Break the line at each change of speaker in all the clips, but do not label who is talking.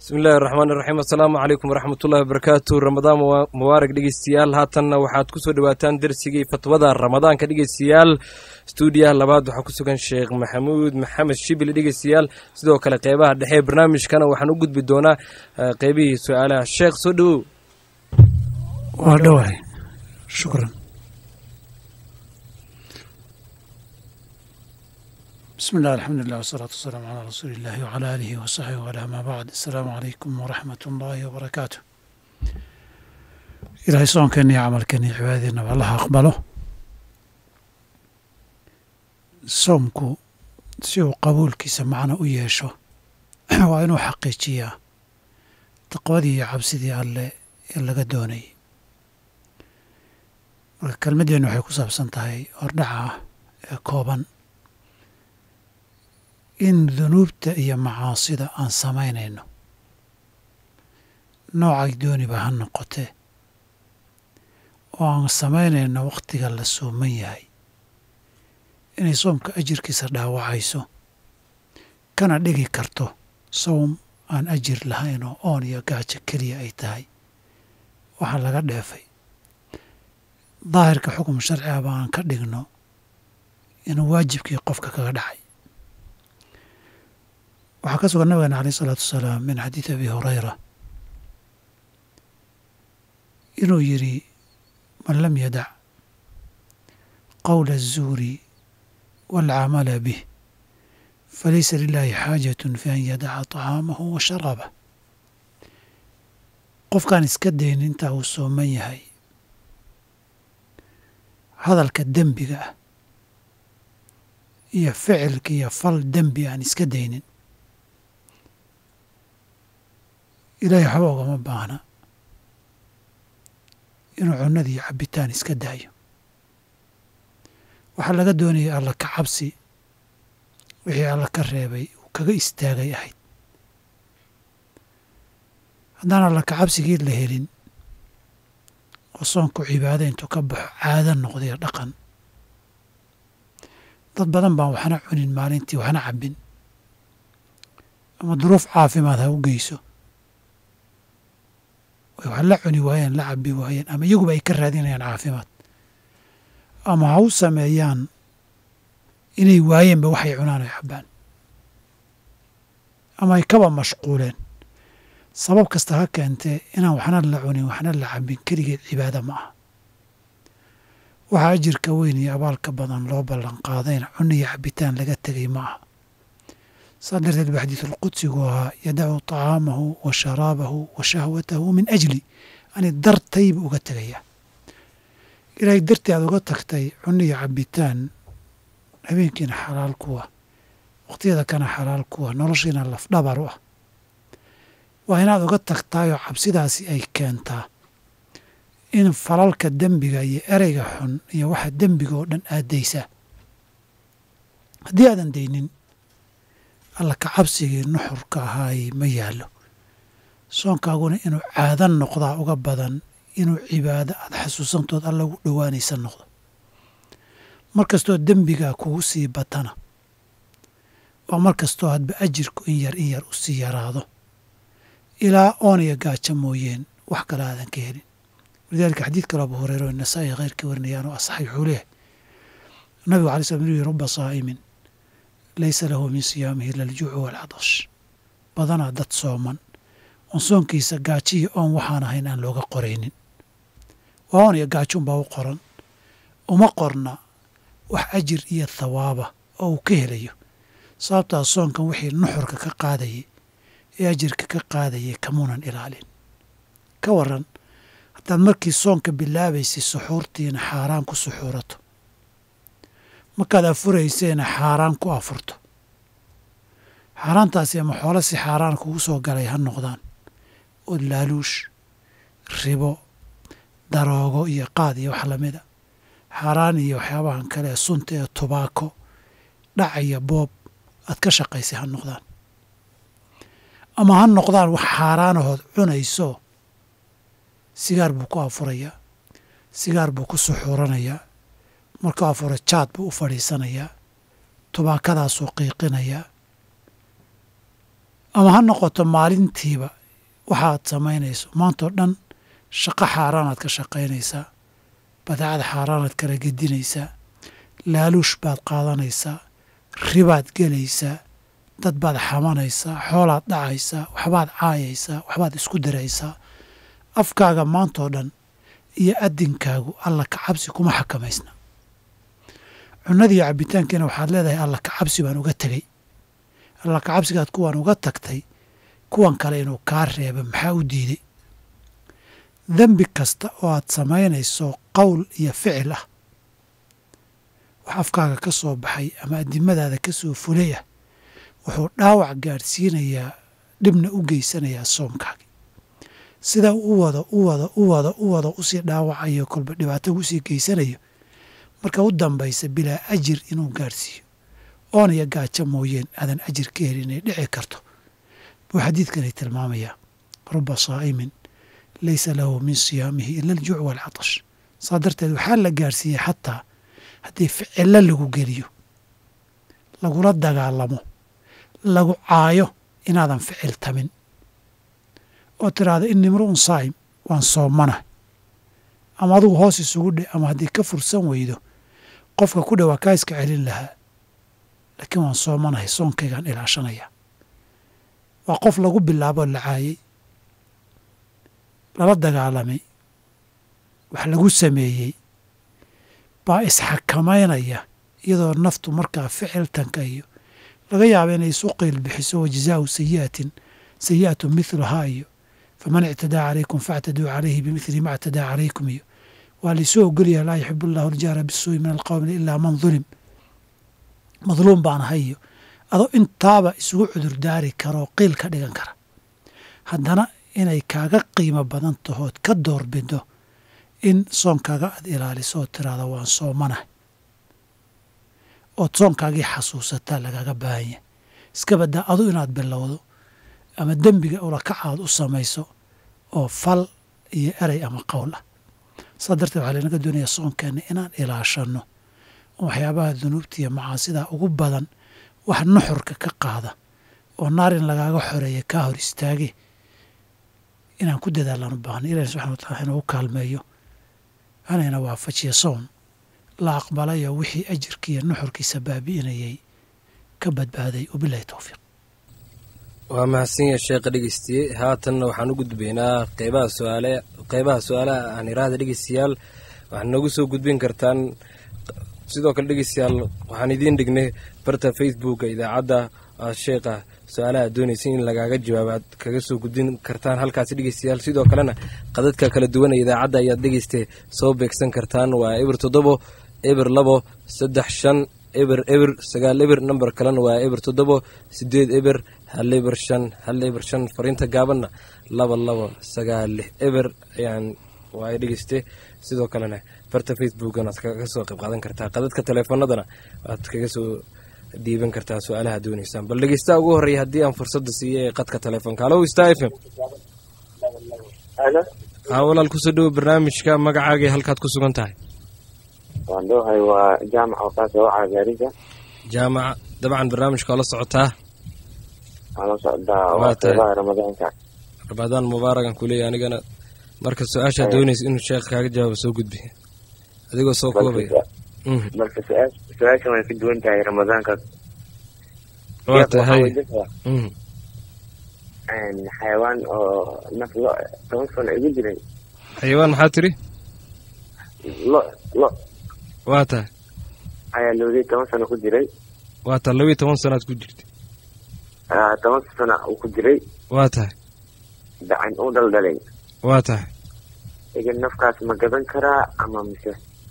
bismi illahi raxmaan iraxiim assalaamu calaykum waraxmatullahi wabarakaatu ramadaan mubaarak dhegeystayaal haatanna waxaad kusoo dhawaataan dersigii fatwada ramadaanka dhegeystayaal stuudiyaha labaad waxaa ku sugan sheekh maxamuud maxamed shibili dhegeystayaal sidoo kale qeybaha dhexe ee barnaamijkana waxaan u gudbi doonaa qeybihii su-aalaha sheekh soo dhowow
waa dhawahay shukran bismi illah alxamdulilah wasalaatu wasalaamu calaa rasuuli illahi wacala aalihi wasaxbihi wala amaa bacd assalaamu calaykum waraxmat ullaahi wabarakaatu ilaahay soonkeena iyo camalkeena iyo cibaadadeennaba allaha aqbalo soomku si uu qabuulkiisa macno u yeesho waa inuu xaqiijiyaa taqwadii iyo cabsidii alle ee laga doonayay marka kelmaddeennu waxay ku saabsan tahay hordhaca ah ee kooban in dunuubta iyo macaasida aan samaynayno noocay dooniba ha noqotee oo aan samaynayno wakhtiga la sooman yahay inay soomka ajirkiisa dhaawacayso kana dhigi karto sowm aan ajir lahayn oo oon iyo gaajo keliya ay tahay waxaa laga dheefay daahirka xukum sharci aba aan ka dhigno inuu waajibkii qofka kaga dhacay waxaa ka sugan nabigeena aleyh isalaatu wasalaam min xadiidi abi hurayra inuu yidhi man lam yadac qowla aلzuuri wاlcamala bih falaysa lilahi xaajaة fi an yadaca طacaamahu wa sharaabah qofkaan iska dayn intaa uu sooman yahay hadalka dembiga ah iyo ficilka iyo fal dembi aan iska daynin ilaahay waxba ogama baahna inuu cunnada iyo cabbitaan iska daayo waxaa laga doonayay alla ka cabsi wixii alla ka reebay uu kaga istaagay ahayd haddaan alla ka cabsigii la helin oo soonku cibaado intuu ka baxo caado noqdayo dhaqan dad badan baan waxna cunin maalintii waxna cabbin ama duruuf caafimaad ha u geyso way wax la cuni waayeen la cabbi waayeen ama iyaguba ay ka raadinayaan caafimaad ama ha u sameeyaan inay waayeenba waxay cunaan oy cabbaan ama ay kaba mashquuleen sabab kasta ha keentee inaan waxna la cunin waxna la cabbin keligeed cibaado ma aha waxaa ajirka weyn iyo abaalka badan loo ballan qaadayna cunno iyo cabbitaan laga tegay ma aha saa darteed ba xadiisulqudsigu ahaa yadacu طacaamahu wa sharaabahu wa shahwatahu min ajli ani dartayba uga tegayaa ilaahay dartii aad uga tagtay cunno iyo cabbitaan habeenkiina xalaal kuwa wakhtiyada kana xalaal kuwa noloshiina lafdhabar u ah waa inaad uga tagtaayoo cabsidaasi ay keentaa in falalka dembiga iyo ereyga xun iyo waxa dembiga oo dhan aad daysaa haddii aadan daynin alla ka cabsigii nuxurka ahaay ma yaallo soonkaaguna inuu caado noqdaa uga badan inuu cibaado aada xasuusantood alla ugu dhowaanaysa noqdo mar kastoo dembigaa kugu sii batana waa mar kastoo hadba ajirku in yar in yar u sii yaraado ilaa oon iyo gaajo mooyeen wax kale aadan ka helin walidaalika xadiid kale abu hureyra oo nasaa-i kheyrkii warinayaan oo asaxay wuxuu leeyahay nabigu alay slam inuu yihi ruba saa'imin laysa lahu min siyaamihi ila aljuucu waalcadash badanaa dad sooman oon soonkiisa gaajiyo oon waxaan ahayn aan looga qoraynin waa oon iyo gaajounbaa u qoran uma qorna wax ajir iyo thawaaba oo uu ka helayo sababtaas soonkan wixii nuxurka ka qaadayay ee ajirka ka qaadayay kamuunan ilaalin ka waran haddaad markii soonka bilaabaysay suxuurtiina xaaraan ku suxuurato markaad afuraysayna xaaraan ku afurto xaaraantaasi ama xoolo si xaaraan kugu soo galay ha noqdaan oo laaluush ribo daroogo iyo qaad iyo wax lamida xaaraan iyo waxyaabahan kale ee sunta ee tubaako dhac iyo boob aad ka shaqaysay ha noqdaan ama ha noqdaan wax xaaraanahood cunayso sigaar buu ku afurayaa sigaar buu ku suxuuranayaa markuu afuro jaad buu u fadhiisanayaa tubaakadaasuu qiiqinayaa ama ha noqoto maalintiiba waxaad samaynayso maantao dhan shaqo xaaraanaad ka shaqaynaysaa badeecada xaaraanaad kala gedinaysaa laaluush baad qaadanaysaa ribaad gelaysaa dad baad xamanaysaa xoolaad dhacaysaa waxbaad caayaysaa waxbaad isku diraysaa afkaaga maantoo dhan iyo adinkaagu alla ka cabsi kuma xakamaysna cunadiiyo cabbitaankiina waxaad leedahay alla ka cabsi baan uga tegey alla ka cabsigaad kuwaan uga tagtay kuwan kale inuu kaa reeba maxaa u diiday dembi kasta oo aad samaynayso qowl iyo ficil ah wax afkaaga ka soo baxay ama adimadaada ka soo fulay ah wuxuu dhaawac gaadhsiinayaa dhibna u geysanayaa soomkaagi sida u wado u wado u wado u wado usii dhaawacayo kolba dhibaato usii geysanayo marka u dambaysa bilaa ajir inuu gaadhsiiyo oon iyo gaajo mooyeen aadan ajir ka helin inay dhici karto buu xadiidkani tilmaamayaa ruba saa'imin laysa lahu min siyaamihi ila aljuuc waalcatash saa darteed waxaa la gaadhsiiyey xataa haddii ficillo lagu geliyo lagula dagaalamo lagu caayo inaadan ficil tamin oo tiraahda ini imru'un saa'im waan soomana ama adugu hoos isugu dhe ama haddii ka fursan weydo qofka ku dhawaa kaa iska celin lahaa laakiin waan soomanahay soonkaygaan ilaashanaya waa qof lagu bilaaboo la caayey lala dagaalamay wax lagu sameeyey baa isxakamaynaya iyadoo naftu markaa ficiltanka iyo laga yaaba inay isu qiil bixiso wa jazaau sayi'atin sayi'atu mihlahaa iyo faman ictadaa calaykum faactaduu calayhi bimithli ma ictadaa calaykum iyo waa laisoo ogolyaha laa yuxibu allahu aljaara bisuu'i min alqowmi ilaa man dulim madluum baan ahay iyo adoo intaaba isugu cudurdaari karoo qiil ka dhigan kara haddana inay kaaga qiimo badan tahood ka doorbido in soonkaaga aad ilaaliso oo tiraahda waan soomanahay ood soonkaagii xasuusataa lagaga baahan yahay iska baddaa adu inaad bilowdo ama dembiga ulakacaad u samayso oo fal iyo erey ama qowl ah saa darteed waxaa laynaga doonayaa soonkeenna inaan ilaashanno oo waxyaabaha dunuubta iyo macaasidaa ugu badan wax nuxurka ka qaada oo naar in lagaaga xoreeya kaa hor istaage inaan ku dadaalaan u baahna ilahi subxana wa tacala inagu kaalmeeyo hanayna waafajiya soon la aqbalayo wixii ajirkiiyo nuxurkiisa baabi'inayay ka badbaaday wabilahi towfiiq
waa mahadsanyaha sheekha dhegeystiye haatanna waxaan u gudbaynaa qeybaha suaale qeybaha su-aalaha aan iraahda dhegeystayaal waxaad noogu soo gudbin kartaan sidoo kale dhegeystayaal waxaan idiin dhignay barta facebooka idaacadda sheekha su-aalaha doonaysa in lagaaga jawaabo aad kaga soo gudbin kartaan halkaasi dhegeystayaal sidoo kalena qadadka kala duwan ee idaacadda ayaad dhegeyste soo beegsan kartaan waa eber toddobo eber labo saddex shan eber eber sagaal eber namber kalena waa eber toddobo sideed eber hal eber shan hal eber shan fariinta gaabanna laba labo sagaal lix eber ayaan waay dhegeyste sidoo kalena barta facebookan aad kaga soo qayb qaadan kartaa qadadka taleefanadana waad kaga soo dhiiban kartaa su-aalaha doonaysaan bal dhegeystaha ugu horreeya haddii aan fursadda siiya ee qadka taleefonka halo star f m haa walaal kusoo dhowo barnaamijka magacaaga halkaad ku sugan tahay
waan dhowahay waa jaamac waqaas waca gaariga
jaamaca dabcan barnaamijka waa la socotaa
waan la socdaa
Waa
waa
tahay.
qeybaha ramadaanka
ramadaan mubaarakan kuleeya anigana marka su-aashaa doonaysa inuu sheekh kaaga jawaabo soo gudbi adigoo soo koobaya
balse
Mhm.
balse su-aas- su-aashan way ka duwan tahay ramadaanka
waa
Sheekh, waxaan
tahay
weydiisaa,
Mhm.
een, xayawaan oo naf lo toban sano igu jiray
xayawaan maxaa tiri
lo lo
waa tahay
ayaa loodiyay toban sano ku jiray
waa tahay labiyo toban sanaad ku jirta
Ah, toban sano uu ku jiray
waa tahay
dacan u dhaldhalay
waa tahay
iga nafkaas ma gadan karaa ama mise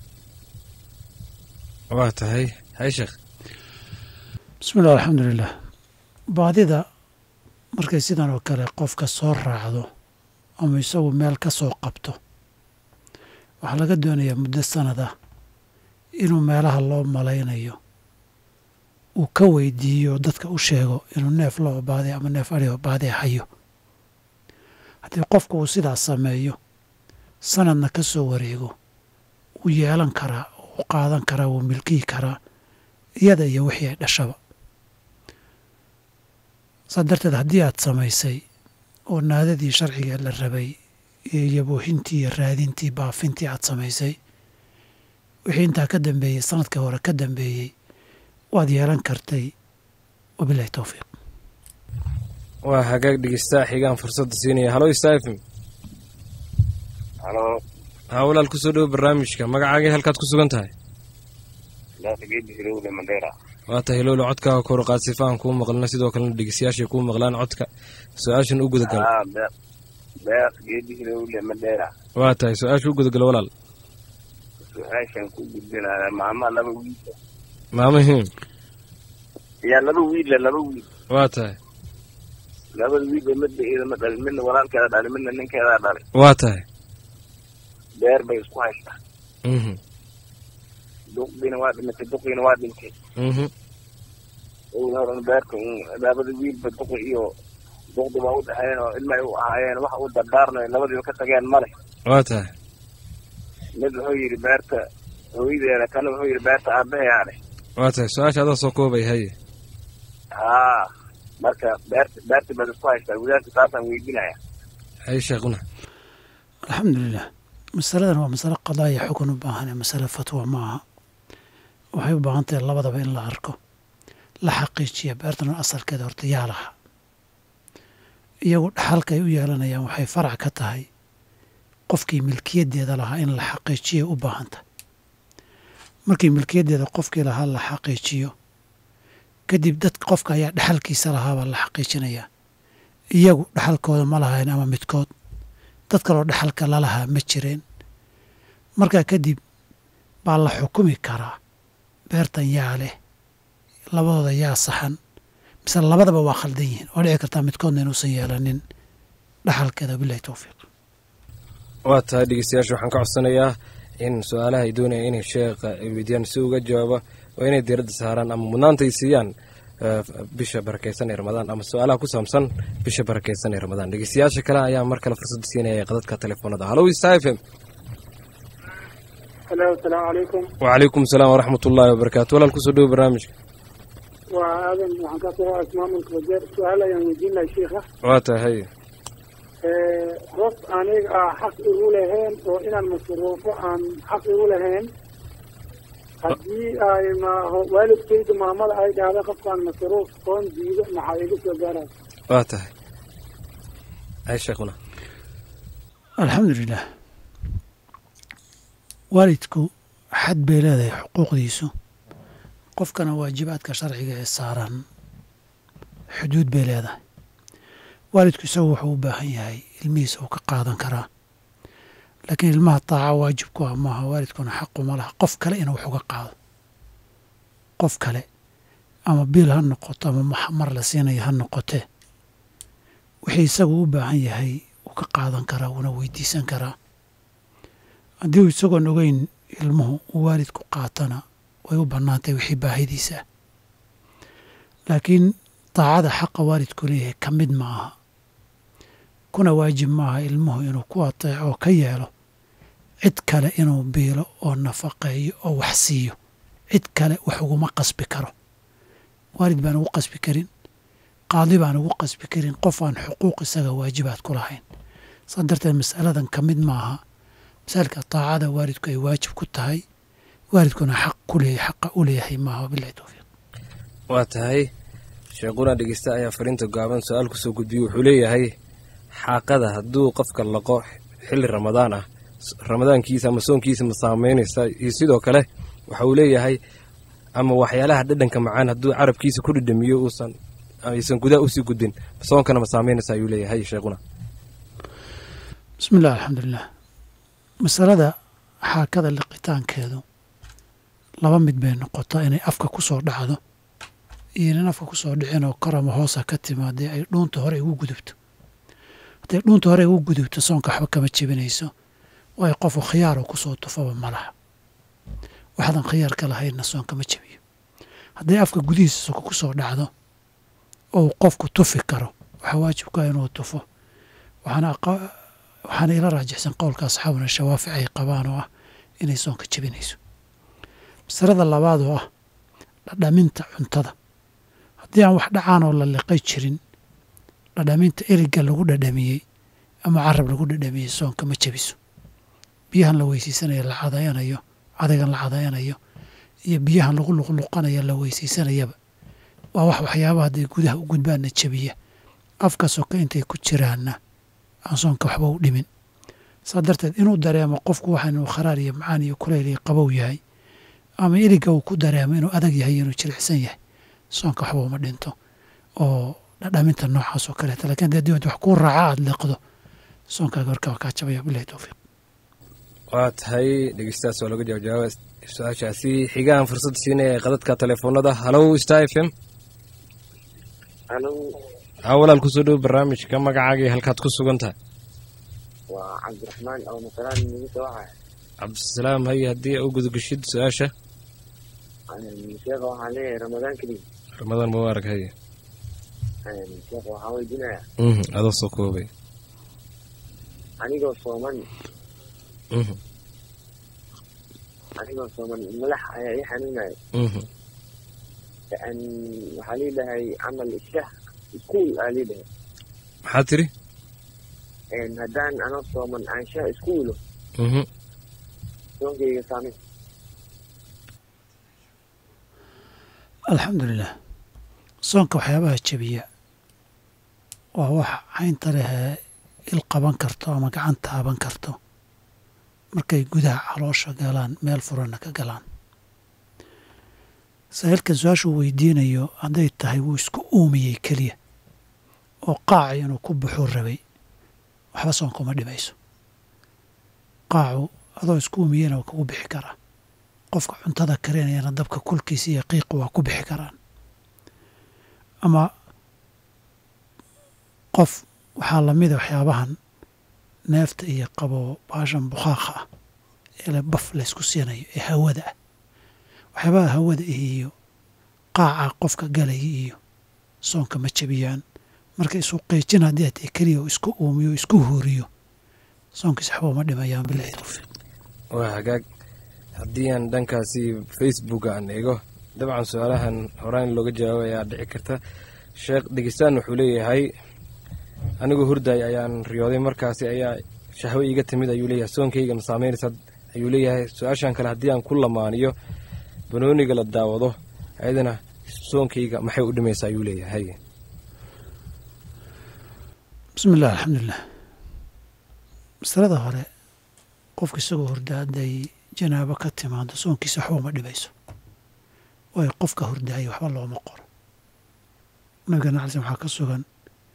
waa tahay hay sheekh
bismi illah alxamdulilah baadida markay sidan oo kale qofka soo raacdo ama isagu meel ka soo qabto waxaa laga doonayaa muddo sanad ah inuu meelaha loo malaynayo uu ka weydiiyo dadka u sheego inuu neef loo baaday ama neef adhigoo baaday hayo haddii qofku uu sidaas sameeyo sanadna ka soo wareego wuu yeelan karaa wuu qaadan karaa wuu milkiyi karaa iyada iyo wixii ay dhashaba saa darteed haddii aad samaysay oo naadadii sharciga la rabay iyo yaboohintii iyo raadintii baafintii aad samaysay wixii intaa ka dambeeyey sanadka hore ka dambeeyey waad yeelan kartay wabilahi towfiiq
waa hagaag dhegeystaa xigaan fursadda siinaya halo stafm
halo
haa walaal kusoo dhowo barnaamijka magacaagii halkaad ku sugan tahay
daafigedi hirowle mandheera
waa tahay lowla codkaaga kor qaad sifa aan kuu maqlina sidoo kalena dhegeystayaashay kuu maqlaan codka su-aashan u gudagal
ah beeq geedi hirowle mandheera
waa tahay su-aasha u gudagal walaal
su-aashan ku gudbinaya maama laba wiil
maamahim
yaa laba wiille laba wiil
waa tahay
labada wiilba midba iyadama dhalin midna walaalkeeda dhalin midna ninkeedaa dhalin
waa tahay
beer bay isku haystaa
mhm
duqdiina waa dhimatay duqiina waa dhintay
mhm
owla horan beerta un labada wiilba duqi iyo duqdi waa u dhexeeyeen oo ilma ay u ahaayeen wax u dardaarnayo labadiiba ka tageen male
waa tahay
mid wuxuu yidhi beerta hooyadeeda kana wuxuu yidhi beerta aabaheyaa dheh
waa tahay su-aasha adaa soo koobay haye
haa marka beerta beerta baad isku haystaa wiilaasha taasaan weydinaya
haye sheekhuna
alxamdulilah masaladan waa masale qadaaya xukun u baahan ee masale fatwa ma aha waxay u baahan tahay labadaba in la arko la xaqiijiya beertan asalkeeda horta yaa laha iyagu dhaxalkay u yeelanayaan waxay farac ka tahay qofkii milkiyaddeeda lahaa in la xaqiijiya u baahan tahay markii milkiyaddeeda qofkii lahaa la xaqiijiyo kadib dad qofka ayaa dhaxalkiisa lahaabaa la xaqiijinayaa iyagu dhaxalkooda ma lahayn ama midkood dad kaloo dhaxalka lalahaa ma jireen markaa kadib baa la xukumi karaa beertan yaa leh labadooda yaa saxan mise labadaba waa khaldan yihiin waa dhici kartaa midkoodna inuusan yeelanin dhaxalkeeda wabilahi towfiiq
waa tahay dhegeystayaasha waxaan ka codsanayaa in su-aalaha ay doonayaan inay sheekha ay weydiiyaan si uga jawaabo waa inay diiradda saaraan ama mudnaanta ay siiyaan bisha barakeysan ee ramadaan ama su-aalaha ku saabsan bisha barakeysan ee ramadaan dhegeystayaasha kale ayaa mar kale fursad siinaya qadadka telefoonada halo star f m
halo asalaamu calaykum
wacalaykum asalaam waraxmat ullaahi wabarakaatu walaal kusoo dhowo barnaamijka
waa aadan waxaan ka soo as maamulka wajeer su-aal ayaan weydiin lahay shiikha
waa tahay haye
qof aniga ah xaq igu lahayn oo inaan masruufo aan xaq igu lahayn haddii ay ma waalidkayda maamada ay dhahda qofkaan masruuf oon diido maxaa iga soo gaaraya
waa tahay haye sheekhuna
alxamdulilah waalidku xad bay leedahay xuquuqdiisu qofkana waajibaadka sharciga ee saaran xuduud bay leedahay waalidku isagu wuxuu u baahan yahay ilmihiisa uu ka qaadan karaa laakiin ilmaha taaca waajib ku ah maaha waalidkuna xaquma laha qof kale inuu wax uga qaado qof kale ama biil ha noqoto ama mar la siinayo ha noqotee wixii isagu u baahan yahay uu ka qaadan karaa wuuna weydiisan karaa haddii uu isagoon ogeyn ilmuhu uu waalidku qaatana way u bannaantay wixii baahidiisa ah laakiin daacada xaqa waalidku leeyahay ka mid ma aha kuna waajib maaha ilmuhu inuu ku ateeco oo ka yeelo cid kale inuu biilo oo nafaqeeyo oo wax siiyo cid kale wax uguma qasbi karo waalid baan ugu qasbi karin qaadi baan ugu qasbi karin qof aan xuquuq isaga waajibaad ku lahayn saa darteed masaladan ka mid maaha masailka daacada waalidku ay waajib ku tahay waalidkuna xaq ku leeyahay xaqa u leeyahay maaha wabilahi towfiiq
waa tahay sheekhuna dhegeysta ayaa fariinta gaaban su-aal kusoo gudbiyey wuxuu leeyahay xaaqada hadduu qofka laqo xilli ramadaan ah ramadaankiisa ama soonkiisa ma saameynaysa iyo sidoo kale waxa uu leeyahay ama waxyaalaha dhadhanka macaan hadduu carabkiisa ku dhidhamiyo uusan aysan gudaha usii gudbin soonkana ma saameynaysa ayuu leeyahay sheekhuna
bismi illah alxamdulilah masalada xaakada liqitaankeedu laba mid bay noqotaa inay afka ku soo dhacdo iyo inan afka ku soo dhicin oo kor ama hoosa ka timaadee ay dhuunta hore igu gudubto hadday dhuunta hore igu gudubto soonka waxba kama jebinayso waayo qofu khiyaaroo kusoo tufaba ma laha waxaadan khiyaarka lahaynna soon kama jebiyo hadday afka gudihiisa soko ku soo dhacdo oo qofku tufi karo waxaa waajibkaa inuu tufo waxaana ila raajixsan qowlka asxaabuna shawaafic ay qabaan oo ah inay soonka jebinayso masalada labaad oo ah dhadhaminta cuntada haddii aan wax dhacaan oo la liqay jirin dhadhaminta eriga lagu dhadhamiyey ama carab lagu dhadhamiyey soonka ma jebiso biyahan la weysiisanayo la cadayanayo cadaygan la cadayanayo iyo biyahan lagu luqluqanayo la weysiisanayaba waa wax waxyaabaha hadday gudaha u gudbaanna jebiya afka soka intay ku jiraanna aan soonka waxba u dhimin saa darteed inuu dareemo qofku waxa inuu kharaar iyo macaan iyo kulayl iyo qabow yahay ama eriga uu ku dareemo inuu adag yahay inuu jilicsan yahay soonka waxba uma dhinto oo dhadhaminta noocaas oo kaleeta lakin hadii adduunyada wax kuu raaca aada liqdo soonkaaga warkaa kaa jabaya bilahi towfiiq
waa tahay dhegeystayaas waa laga jawaab jawaaba su-aashaasi xigahan fursad siinaya ee qadadka telefoonada halow star f m
anu
haa walaal kusoo dhow barnaamijka magacaaga iyo halkaad ku sugan tahay
waa cabdiraxmaan oo masalaan nagu soo haya
cabdisalaam haye haddii u gudageshid su-aasha
sheekha waxaan leeyahay ramadaan keliya
ramadaan mubaarak haye
sheekha waxaan weydiinayaa
mhm adoo soo koobay
anigoo sooman
mhm
anigoo sooman madax ayaa ii xanuunaya
mhm
an waxaa liidhahay camal shah iskuul aa liidhahay
maxaa tiri
haddaan anoo sooman aan shah iskuulo
mhm
soonkayga saameyn
alxamdulilah soonka waxyaabaha jebiya waa wax caynta lehee il qaban karto ama gacan taaban karto markay gudaha caloosha galaan meel furanna ka galaan saa'ilkan su-aashuu weydiinayo hadday tahay wuu isku uumiyey keliya oo qaaci inuu ku buxuu rabay waxba soonka uma dhimayso qaacu adoo isku uumiyeyna waa kugu bixi karaa qofka cuntada karinayana dabka kulkiisa iyo qiiqa waa ku bixi karaan ama qof waxaa lamida waxyaabahan neefta iyo qabo baashan bukhaakha ah ee le baf laysku siinayo ee hawada ah waxyaabaha hawada iyo qaaca qofka galaya iyo soonka ma jebiyaan marka isu qeejin haddii atee keliya uu isku uumiyo o isku huuriyo soonkiis waxba uma dhimayaan bilahi towfiiq
waa hagaag haddii aan dhankaasi facebook aan eego dabcan su-aalahan horaan looga jawaabay ayaa dhici karta sheekh dhegeystaan wuxuu leeyahay anigoo hurday ayaan riyooday markaasi ayaa shahwo iiga timid ayuu leeyahay soonkayga ma saameynaysa ayuu leeyahay su-aashan kale haddii aan ku lamaaniyo banooniga la daawado ayadana soonkayga maxay u dhimaysaa ayuu leeyahay
bismi illah alxamdulilah masalada hore qofka isagoo hurda hadday janaabo ka timaado soonkiisa waxba uma dhibayso waayo qofka hurdaaya waxba looma qoro nabigana alai slam waxaa ka sugan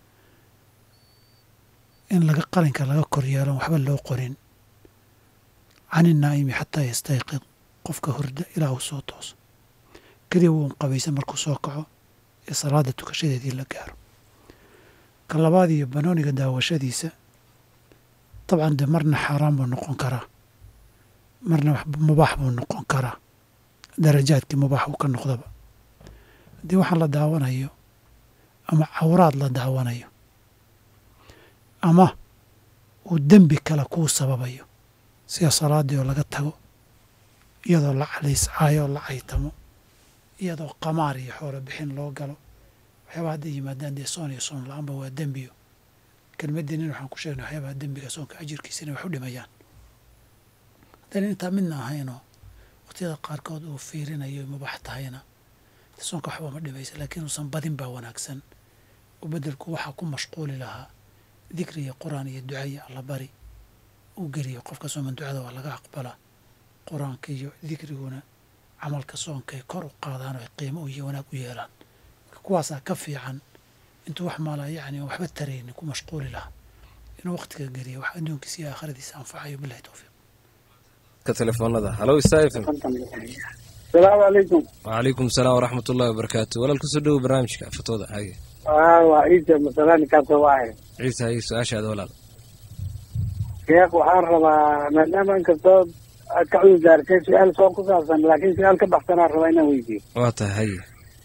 in laga qalinka laga kor yeelon waxba loo qorin cani naa'imi xataa yastayqid qofka hurda ilaa uu soo tooso keliya wuun qabaysan markuu soo kaco ee salaada tukashadeedii la gaaro ka labaad iyo banooniga daawashadiisa dabcan dee marna xaaraan buu noqon karaa marna mubaax buu noqon karaa darajaadkii mubaax uu ka noqdaba haddii waxaan la daawanayo ama cawraad la daawanayo ama uu dembi kale kuu sababayo sida salaaddii oo laga tago iyadoo la calayscaayo oo la caytamo iyadoo qamaar iyo xoolo bixin loo galo waxyaabaa hadday yimaadaan dee soon iyo soon la-aanba waa dembiyo kelmaddiinin waxaan ku sheegnay waxyaabaha dembiga soonka ajirkiisa inay wax u dhimayaan haddayna intaa midna ahaynoo waqtiyada qaarkood uu fiirinayo mubaax tahayna soonka waxba ma dhimaysa laakiin uusan badin baa wanaagsan oo beddelku waxaa ku mashquuli lahaa dikri iyo qur-aan iyo duca iyo allabari uu geliyo qofka sooman ducada waa laga aqbalaa qur-aanka iyo dikriguna camalka soonkay kor u qaadaan oo ay qiimo iyo wanaag u yeelaan kuwaasaa ka fiican intuu wax maala yacni waxba taraynin ku mashquuli lahaa inuu waqtiga geliyo wax adduunkiisa iyo aakhiradiisa anfacayo bilahi towfiiq
ka telefoonada halow star f m
salaamu calaykum
wacalaykum asalaam waraxmat ullahi wabarakaatu walaal kusoo dhowo barnaamijka fatooda haye
waa ciise masalani kaasoo waahay
ciise haye su-aashaada walaal
sheekh waxaan rabaa maadaama inkastoo aad ka cudur daartay su-aal soo ku saabsan laakiin su-aal ka baxsanaan rabaa inaan weydiiyo
waa tahay haye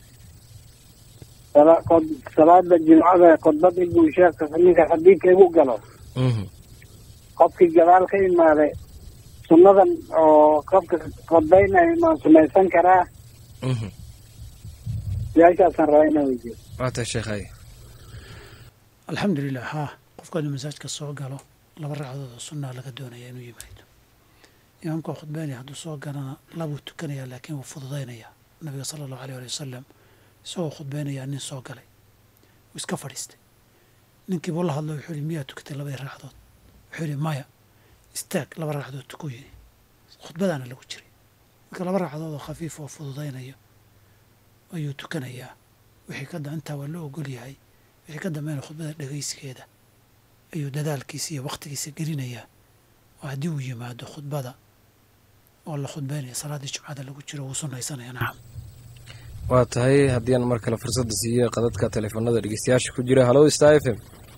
sala- qod- salaada jimcada khudbad inbuu sheekh ninka xadiidka igu galo
mhm
qofkii gadaal ka imaaday sunnadan oo qofka khudbaynayo maan sumaysan karaa
mhm
su-aashaasaan rabaa inaan weydiiyo
waa tahay sheekh haye
alxamdulilah haa qofku hadduu masaajka soo galo laba ragcadood oo sunnaa laga doonaya inuu yimaado imaamka oo khudbeynaya hadduu soo galana labuu tukanayaa laakiin wuu fududaynayaa nabiga sala allahu aleyh ali wasalam isagoo khudbeynayaa nin soo galay wuu iska fadhiistay ninkii buu la hadlo wuxuu yihi miyaa tukatay labadii ragcadood wuxuu yihi maya istaag laba ragcadood tukuu yidhi khudbadaana lagu jiray marka laba ragcadood oo khafiif oo fududaynayo ayuu tukanayaa wixii ka da intaa waa loo ogol yahay wixii ka dambeena khudbada dhegaysigeeda ayuu dadaalkiisa iyo wakhtigiisa gelinayaa oo haddii uu yimaado khudbada oo la khudbeynaya salaaddii jumcada lagu jiro wuu sunnaysanaya nacam
waa tahay haddii aan mar kale fursadda siiyo qadadka teleefanada dhegeystayaasha ku jira hallo star f m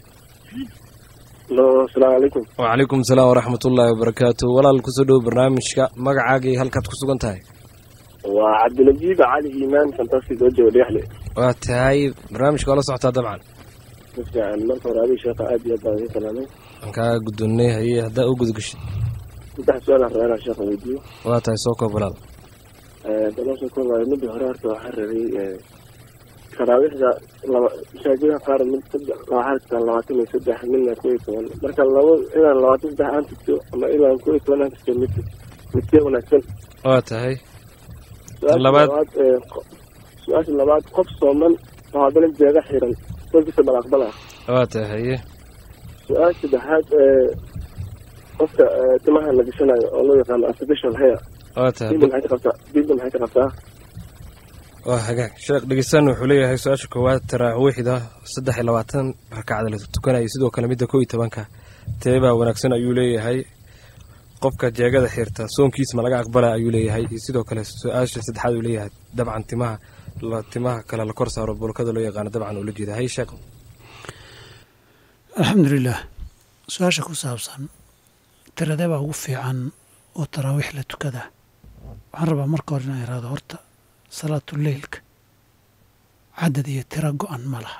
lo asalaamu calaykum
wacalaykum asalaam waraxmat ullaahi wabarakaatu walaal kusoo dhowo barnaamijka magacaaga iyo halkaad ku sugan tahay
waa cabdinajiib cali iimaan fantastic oo jooga dhagaxle
waa tahay barnaamijka waa la socotaa dabcan
si fiican marka hore adiga sheekha aad iyo aad baan idin salaamay
aan kaa guddoonnay haye haddaa u gudgashid
saddex su-aalaan rabaa inaan sheekha weydiiyo
waa tahay soo koob walaal
dalasha koobayo midii hore horta waxaa rabay taraawiixda laba masaajida qaar mid saddex waxaa jirtaa labaatan iyo saddex midna kow iyo toban marka laba inaan labaatan saddex aan tugto ama inaan kow iyo toban aan tugto mid midkee wanaagsan
waa tahay
su-aasha
Labaad.
labaad ee qo- su-aasha labaad qof sooman oo haddana jeega xiran kolkiisa balaqbala
waa tahay haye
su-aasha saddexaad ee qofka ee, timaha la gashanayo oo loo yaqaano artificial hair
waa tahay
diinta maxay ka qabtaa diinta maxay ka qabtaa
waa hagaag sheekh dhegeystan wuxuu leeyahay su-aasha koowaad taraawiixda saddex iyo labaatan rakacda la tukanayo sidoo kale midda kow iyo tobanka teebaa wanaagsan ayuu leeyahay qofka jeegada xirta soonkiis ma laga aqbala ayuu leeyahay iyo sidoo kale su-aasha saddexaad uu leeyahay dabcan timaha la timaha kale la kor saaro bolkada loo yaqaano dabcan uu la jeeda hay sheekh
alxamdulilah su-aasha ku saabsan tiradee baa ugu fiican oo taraawiix la tukadaa waxaan rabaa marka hore inaan iraado horta salaatuleylka cadad iyo tiro go-an ma laha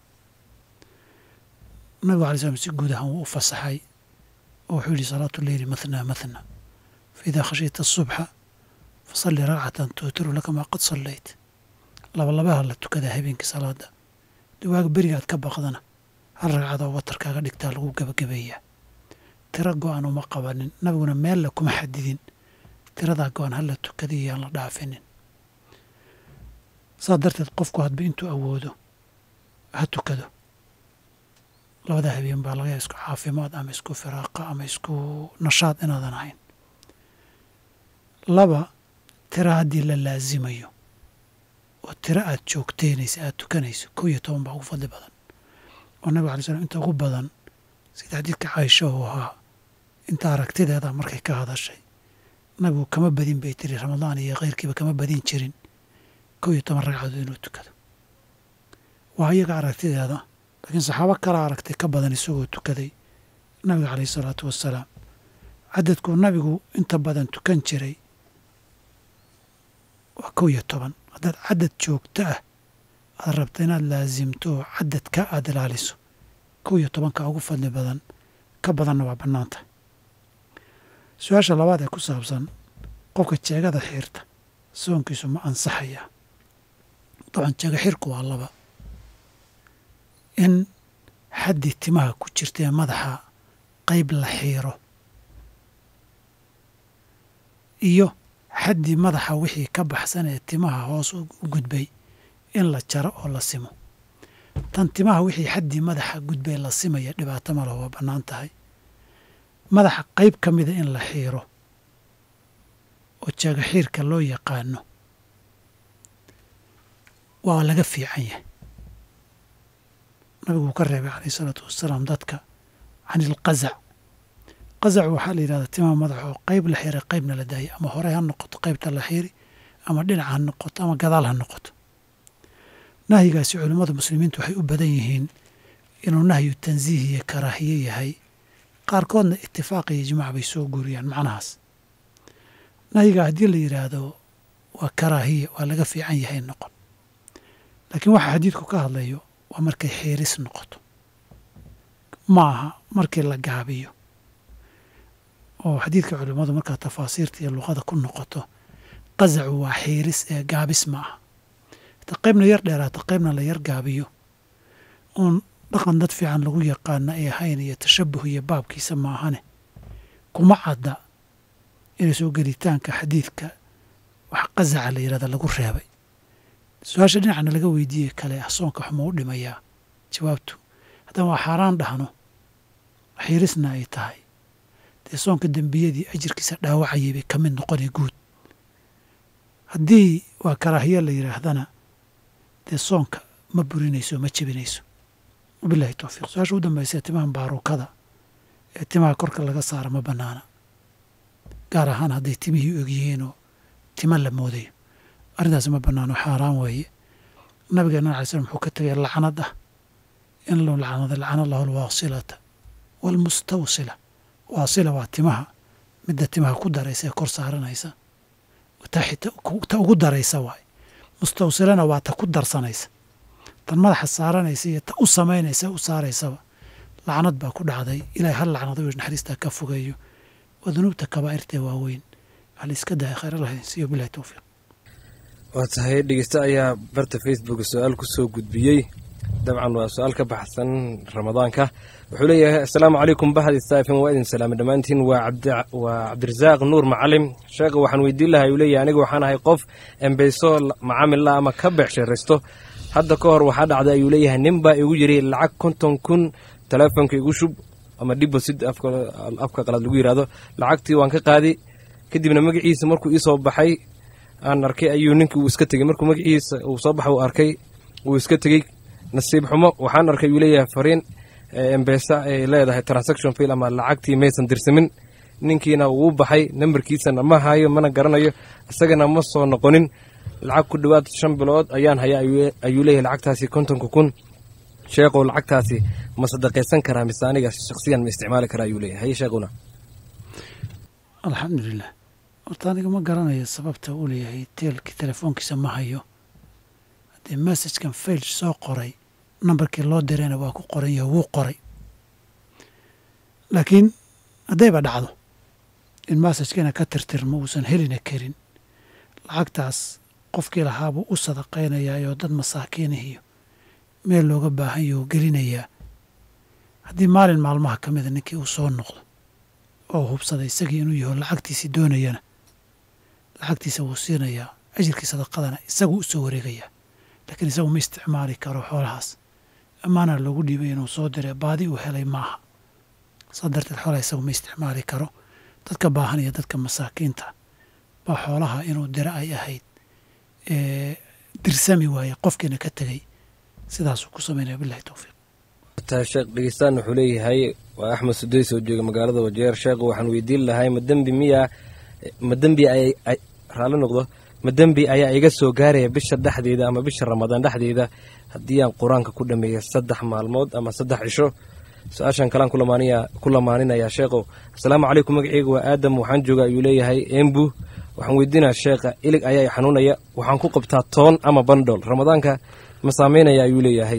nabigu alay slam si guud ahaan wuu u fasaxay oo wuxuu yihi salaatu leyli mathnaa mathna faidaa khashiyta asubxa fasalli ragcatan tuutiru laka maa qad sallayt labalabaha la tukadaa habeenkii salaada diwaaga berigaad ka baqdana hal ragcadoo watarkaaga dhigtaa lagu gebagabeeyaa tiro go-an uma qabanin nabiguna meella kuma xadidin tiradaa go-an hala tukadiyo yaan la dhaafinin saas darteed qofku hadba intuu awoodo ha tukado labada habeen baa laga yaaba isku caafimaad ama isku firaaqa ama isku nashaad inaadan ahayn laba tira haddii la laasimayo oo tiro aad joogteynaysa aad tukanayso kow iyo toban baa ugu fadli badan oo nabig alay slam inta ugu badan sida xadiidka caaisha uu ahaa inta aragtideeda markay ka hadashay nabigu kama badin bay tiri ramadaan iyo keyrkiiba kama badin jirin kow iyo toban ragcadood inuu tukado waa iyaga aragtideeda laakiin saxaabo kala aragtay ka badan isagoo tukaday nabiga caleyhi salaatu wassalaam cadadkuu nabigu inta badan tukan jiray waa kow iyo toban haddaad cadad joogto ah aad rabta inaad laasimto oo cadadka aad ilaaliso kow iyo tobanka ugu fadli badan ka badanna waa bannaan tahay su-aasha labaad ee ku saabsan qofka jeegada xiirta soonkiisu ma ansaxayaa dabcan jeega xirku waa laba in xaddii timaha ku jirta ee madaxa qayb la xiiro iyo xaddii madaxa wixii ka baxsan ee timaha hoos u gudbay in la jaro oo la simo tan timaha wixii xaddii madaxa gudbay la simaya dhibaato ma leh waa bannaan tahay madaxa qayb ka mida in la xiiro oo jeega xiirka loo yaqaano waa laga fiican yahay nabigu uu ka reebay calayh isalaatu wassalaam dadka can ilqazac qazac waxaa la yidhahdaa timaha madaxa oo qayb la xiiray qaybna la daayay ama hore ha noqoto qaybta la xiiri ama dhinac ha noqoto ama gadaal ha noqoto nahyigaasi culimmada muslimiintu waxay u badan yihiin inuu nahyu tansiih iyo karaahiye yahay qaarkoodna itifaaq iyo ijmaac bay soo guuriyaan macnahaas nahyiga haddii la yidhaahdo waa karaahiye waa laga fiican yahay noqon laakiin waxa xadiidku ka hadlayo waa markay xiiris noqoto ma aha markii la gaabiyo oo xadiidka culimmadu markaa tafaasiirta iyo luqada ku noqoto qazacu waa xiiris ee gaabis ma aha ta qaybna yar dheeraata qaybna la yar gaabiyo uun dhaqan dad fiican lagu yaqaana ay ahayn iyo tashabuh iyo baabkiisa ma ahane kuma cadda inay soo gelitaanka xadiidka wax qasaca la yidhahda lagu reebay su-aasha dhinacna laga weydiiyey kale ah soonka waxma u dhimayaa jawaabtu haddaan waa xaaraan dhahno xiirisna ay tahay dee soonka dembiyadii ajirkiisa dhaawacayay bay ka mid noqonay guud haddii waa karaahiyo la yidhaahdana dee soonka ma burinayso ma jebinayso wabilahi towfiiq su-aasha u dambaysa timaha baaruukada ee timaha korka laga saara ma bannaana gaar ahaan hadday timihii og yihiinoo tima la moodayo arrintaasi ma bannaano xaaraan weeye nabigeena alay slam wuxuu ka tegay lacnad ah in loo lacnada lacana allahu alwaasilata waalmustawsila waasila waa timaha midda timaha ku daraysa ee kor saaranaysa ta ugu daraysa waay mustawsilana waa ta ku darsanaysa tan madaxa saaranaysa iyo ta u samaynaysa u saaraysaba lacnad baa ku dhacday ilahay hal lacnado naxariistaa ka fogeeyo waa dunuubta kabaa'irtee waaweyn wax la iska daya khayr allah idin siiyo bilahi towfiiq
waa tahay dhegeyste ayaa barta facebook su-aal ku soo gudbiyey dabcan waa su-aal ka baxsan ramadaanka wuxuu leeyahay assalaamu calaykum bahad istaafin waa idin salaamay dhammaantiin waa cabdirasaaq nuur macalim sheekha waxaan weydiin lahaa uu leeyahay anigu waxaan ahay qof embeyso macaamil la ama ka beecsharaysto hadda ka hor waxaa dhacday ayuu leeyahay nin baa igu yiri lacag konton kun teleefonka igu shub ama dhibosid afka qalaad lagu yidhahdo lacagtii waan ka qaadi kadibna magaciisa markuu iisoo baxay aan arkay ayuu ninkii uu iska tegey markuu magaciisa uu soo baxay uu arkay uu iska tegey nasiib xumo waxaan arkay uu leeyahay fariin embesa ay leedahay transaction fail ama lacagtii maysan dirsamin ninkiina wuu baxay nambarkiisana ma hayo mana garanayo isagana ma soo noqonin lacag ku dhowaad shan bilood ayaan haya ayuu leeyahay lacagtaasi kontonka kun sheekhow lacagtaasi ma sadaqaysan karaa mise aniga shaksiyan ma isticmaali karaa ayuu leeyahay haye sheekhuna
alxamdulilah horta aniga ma garanayo sababta uu leeyahay teelkii telefoonkiisa ma hayo haddii messajkan fail soo qoray nambarkii loo dirayna waa ku qoran yaho wuu qoray laakiin haddayba dhacdo in messajkiina ka tirtirmo uusan helina karin lacagtaas qofkii lahaabuu u sadaqaynayaayoo dad masaakiinihiyo meel looga baahan yaho gelinayaa haddii maalin maalmaha ka mida ninkii uu soo noqdo oo hubsaday isagii inuu yaho lacagtiisii doonayana lacagtiisa wuu siinayaa ajirkii sadaqadana isaguu u soo wareegayaa laakiin isagu ma isticmaali karo xoolahaas ammaana loogu dhiibay inuu soo diray baadi uu helay maaha saa darteed xoolaha isagu ma isticmaali karo dadka baahan iyo dadka masaakiinta baa xoolaha inuu diro ay ahayd dirsami waaye qofkiina ka tegey sidaasuu ku samaynaya bilahi towfiiq
sheekh dhegeystaan wuxuu leeyahay waa axmed sudeys oo jooga magaalada wajeer sheekhu waxaan weydiin lahay ma dembi miyaa ma dembi ay raalli noqdo ma dembi ayaa iga soo gaaraya bisha dhexdeeda ama bisha ramadaan dhexdeeda haddii aan qur-aanka ku dhameeya saddex maalmood ama saddex cisho su-aashan kalaan ku lamaaninaya sheekhow asalaamu calaykum magaceyga waa aadam waxaan jooga ayuu leeyahay embu waxaan weydiinaya sheekha ilig ayaa xanuunaya waxaan ku qabtaa toon ama bandhol ramadaanka ma saameynaya ayuu leeyahay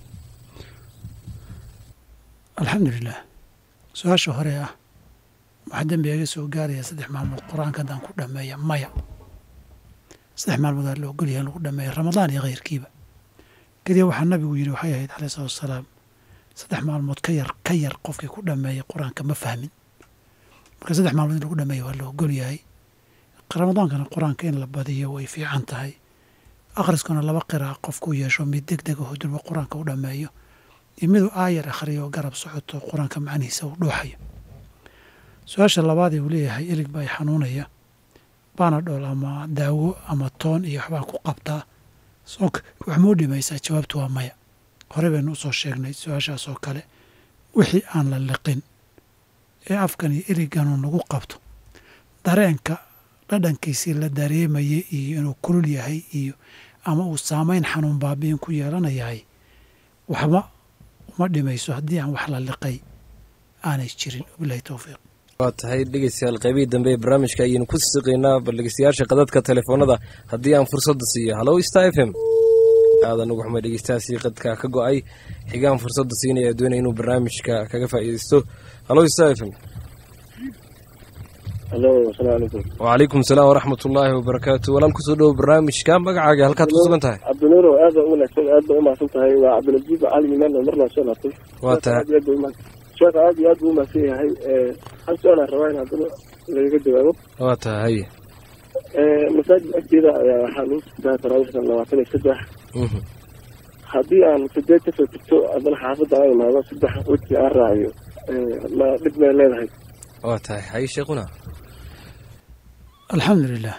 alxamdulilah su-aasha hore ah waxaa dembi iga soo gaaraya saddex maalmood qur-aanka haddaan ku dhameeya maya saddex maalmood aa la ogolyahay in lagu dhameeya ramadaan iyo khayrkiiba keliya waxaa nabigu yidhi waxay ahayd caleyh salatu wasalaam saddex maalmood ka yar ka yar qofkii ku dhameeya qur-aanka ma fahmin marka saddex maalmood in lagu dhameeya waa la ogolyahay ramadaankana qur-aanka in la badiyo way fiican tahay akhriskuna laba qiraac qofku yeesho mid deg deg aho durba qur-aanka u dhameeyo iyo miduu aayar akhriyo oo garab socoto qur-aanka macnihiisa uu dhuuxayo su-aasha labaadee uu leeyahay ilig baa i xanuunaya banadhol ama daawo ama toon iyo waxbaan ku qabtaa soonka wax mau dhimaysaa jawaabtu waa maya hore baynu usoo sheegnay su-aashaas oo kale wixii aan la liqin ee afkan iyo iliganuu nagu qabto dareenka dhadhankiisii la dareemayay iyo inuu kulul yahay iyo ama uu saamayn xanuun baabi'in ku yeelanayahay waxba uma dhimayso haddii aan wax la liqay aanay jirin wabilahi towfiiq
waa tahay dhegeystayaal qaybihii dambe ee barnaamijka ayaynu ku siqaynaa bal dhegeystayaasha qadadka telefoonada haddii aan fursadda siiyo hallow star f m aadan ugu xumay dhegeystayaasi qadka ka go-ay xigaan fursadda siinaya doonaya inuu barnaamijka kaga faa'iideysto hallow star f m
alo asalaamu calaykum
wacalaykum salaam waraxmat ullaahi wabarakaatu walaal kusoo dhowo barnaamijka magacaaga halkaad ku sugan tahay
cabdinuuro aad baa u wanaagsan aad baa umahadsan tahay waa cabdinajiib cali imaan oo marnaa soo laabtay
waa tahay
aad iyo aad baa umahad sheekha aad iyo aad buu umahadsan yahay hal su-aalaan rabaa in haddana lagaga jawaabo
waa tahay haye
masaajid agteeda ayaa waxaa lagu tukadaa taraawiixda labaatan iyo saddex haddii aan sideed kasoo tugto haddana xaafadda aan imaado saddex weji aan raaciyo ma dhib may leedahay
waa tahay haye sheekuna
alxamdu lilah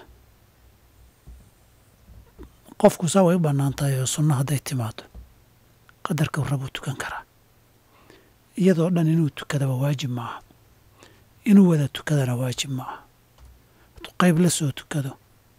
qofku saa way u bannaan tahay oo sunno hadday timaado qadarka rabuu tukan karaa iyadoo dhan inuu tukadaba waajib ma aha inuu wada tukadana waajib ma aha hadduu qayb la soo tukado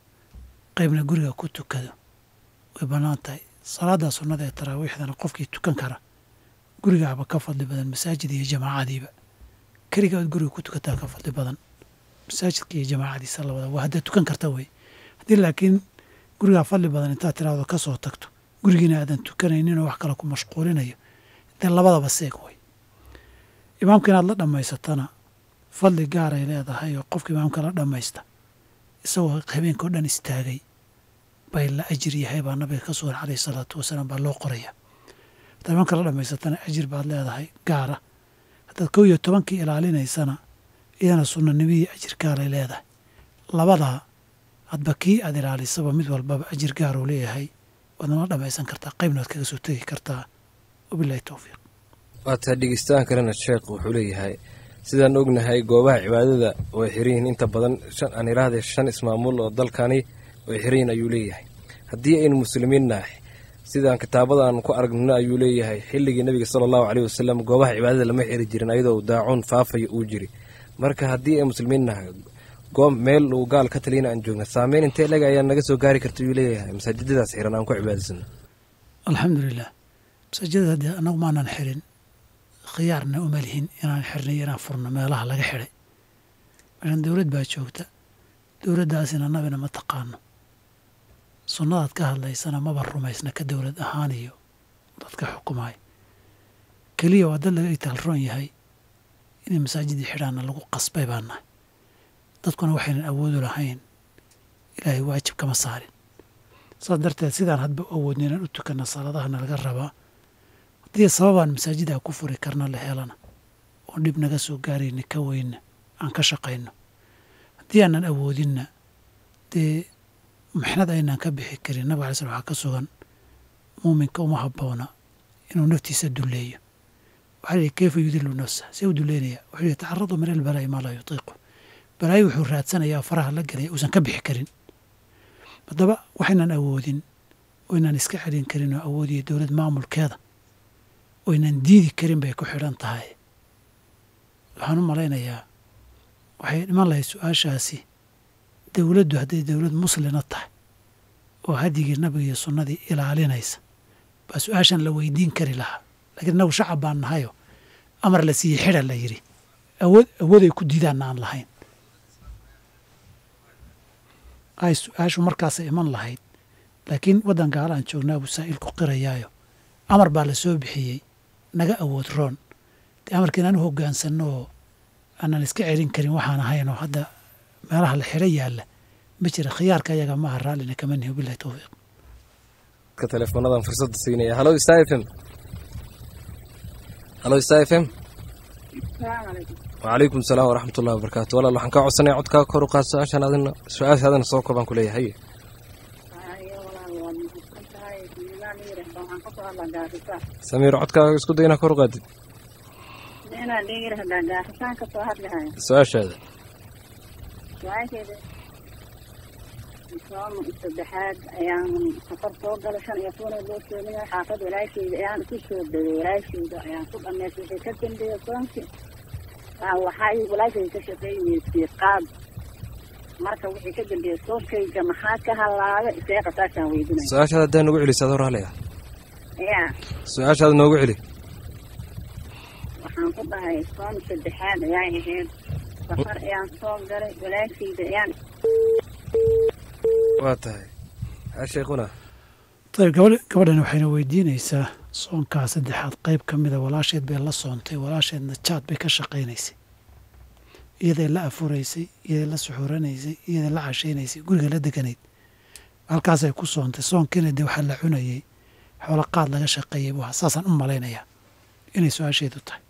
qaybna guriga ku tukado way bannaan tahay salaaddaa sunnada ee taraawiixdana qofkii tukan kara gurigaaba ka fadli badan masaajid iyo jamaacadiiba keliga ood guriga ku tukataa ka fadli badan masaajidka iyo jamaacadiisa labada waa haddaad tukan karta wey haddii laakiin gurigaa fadli badan intaad tiraahdo ka soo tagto gurigiina aadan tukanayninoo wax kale ku mashquulinayo dee labadaba seeg wey imaamka inaad la dhammaysatana fadli gaaray leedahay oo qofka imaamka la dhammaysta isagoo habeenkao dhan istaagay bay la ajir yahay baa nabiga ka sugan caleyhi salaatu wasalaam baa loo qoraya haddaad imaamka la dhammaysatana ajir baad leedahay gaara haddaad kow iyo tobankii ilaalinaysana iyadana sunnanimihii ajir gaaray leedahay labadaa hadba kii aad ilaalisaba mid walbaba ajir gaaruu leeyahay waadna la dhammaysan kartaa qaybna waad kaga soo tegi kartaa wabilahi towfiiq
waa tahay dhegeystaan kalena sheekh wuxuu leeyahay sidaan ognahay goobaha cibaadada way xiran yihiin inta badan shan aan idhaahde shan ismaamul oo dalkani way xiran yihin ayuu leeyahay haddii aynu muslimiin nahay sidaan kitaabada aan ku aragnino ayuu leeyahay xilligii nebiga sala allahu caleyh wasalam goobaha cibaadada lama xiri jirin ayadoo daacuun faafaya uu jiri marka haddii ay muslimiin nahay goob meel uu gaal ka taliyana aan joogna saameyn intee leg ayaa naga soo gaari karta ayuu leeyahay masaajidadaas xiran aan ku cibaadaysano
alxamdu lilah masaajidada haddii annagu maanan xirin khiyaarna uma lihin inaan xirnay inaan furno meelaha laga xidhay meeshan dowlad baa joogta dowladdaasina nabina ma taqaano sunnadaad ka hadlaysana maba rumaysna ka dowlad ahaan iyo dadka xukumay keliya waa dad laga itaalroon yahay inay masaajidii xidhaanna lagu qasbay baa nahay dadkuna waxaynan awoodu lahayn ilaahay waajib kama saarin saas darteed sidaan hadba awoodna inaan u tukanna salaadahana laga rabaa haddii sababaan masaajida ku furi karna la helana oon dhib naga soo gaarayna ka weynna aan ka shaqayno haddii aanan awoodinna dee maxnad aynaan ka bixi karin nabig alay slam waxaa ka sugan muuminka uma habboona inuu naftiisa dulleeyo waxaa la yihi kayfa yudilu nafsa see u duleynaya wuxuu yihi tacaradu min albalaa'i maa laa yutiiqu balaayo wuxuu raadsanayaa faraha la gelaya uusan ka bixi karin haddaba waxaynan awoodin oynaan iska celin karin oo awoodiya dowlad maamulkeeda oynan diidi karin bay ku xidhan tahay waxaan u malaynayaa waxay dhiman lahayd su-aashaasi dowladdu hadday dowlad muslina tahay oo hadigii nabiga iyo sunnadii ilaalinaysa baa su-aashan la weydiin kari lahaa lakiin innagu shacab baan nahayo amar la siiyey xidha la yidhi awood awooday ku diidaanna aan lahayn ay su-aashu markaasay iman lahayd laakiin waddan gaala aan joognaa buu saa'ilku qirayaayo amar baa la soo bixiyey naga awood roon dee amarka inaan u hoggaansanno oo aanan iska celin karin waxaan ahayn oo hadda meelaha la xidho yaalla ma jira khiyaarka ayaga maaha raallina kama nihi wabilahi towfiiq
ka teleefoonadan fursadda siinaya halo star f m halo star f m wacalaykum salaam waraxmat ullahi wabarakaatu walaal waxaan kaa codsanaya codkaa kor u qaad su-aashaan adina su-aasha adina soo koobaan ku leeyahay samiir codkaaga isku day inaa kor u qaadid su-aashaada
saddexaad ayaan safar soo galay shan iyo toban loo sheegaya xaafad walaasheyda ayaan ku soo degay walaasheyda ayaan ku dhameystay wixii ka dambeeya soonki waxay walaasheyda ka shaqeynaysay qaad marka wixii ka dambeeya soonkayga maxaa ka halaabay isee qasaashaan weydinaya
su-aashaada haddaa noogu celiso adoo raaliga
ya
su-aashaada noogu celi
waxaan ku dhahay soon saddexaad ayay ahayd safar ayaan soo galay walaasheyda ayaan
waa tahay ha sheekhuna
ayb gabadh gabadhan waxayna weydiinaysaa soonkaa saddexaad qayb ka mida walaasheed bay la soontay walaasheedna jaad bay ka shaqaynaysay iyaday la afuraysay iyaday la suxuranaysay iyaday la cashaynaysay guriga la deganayd halkaasay ku soontay soonkiina dee waxaa la cunayey xoolo qaad laga shaqeeyey buu ahaa saasaan u malaynayaa inay su-aasheedu tahay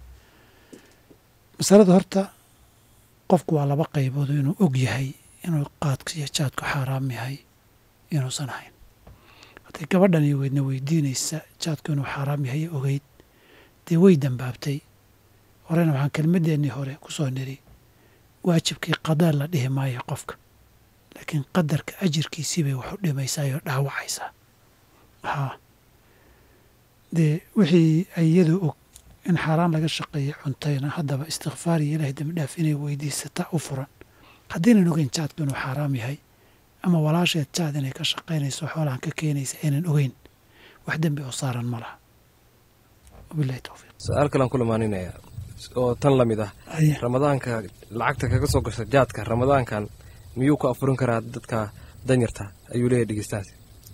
masalada horta qofku waa laba qaybood inuu og yahay inuu qaadku iyo jaadku xaaraam yahay inuusan ahayn hadday gabadhan iyo weydna weydiinaysa jaadku inuu xaaraam yahay ogeyd dee way dambaabtay horena waxaan kelmadeennii hore ku soo niri waajibkii qadaa la dhihi maayo qofka laakiin qadarka ajirkiisii bay wax u dhimaysaa oo dhaawacaysaa haa dee wixii ay iyadu og in xaaraan laga shaqeeyey cuntayna haddaba istikfaar iyo ilaahay dembi dhaaf inay weydiisata u furan haddaynan ogeyn jaadku inuu xaaraam yahay ama walaasheed jaad inay ka shaqaynayso xoolahan ka keenaysa aynan ogeyn wax dembi oo saaran ma laha wabilahi towfiiq
su-aal kalaan ku lamaaninaya oo tan la mid ah
Aye.
ramadaanka lacagta kaga soo gasha jaadka ramadaankan miyuu ku afurin karaa dadka danyarta ayuu leeyahay dhegeystahaasi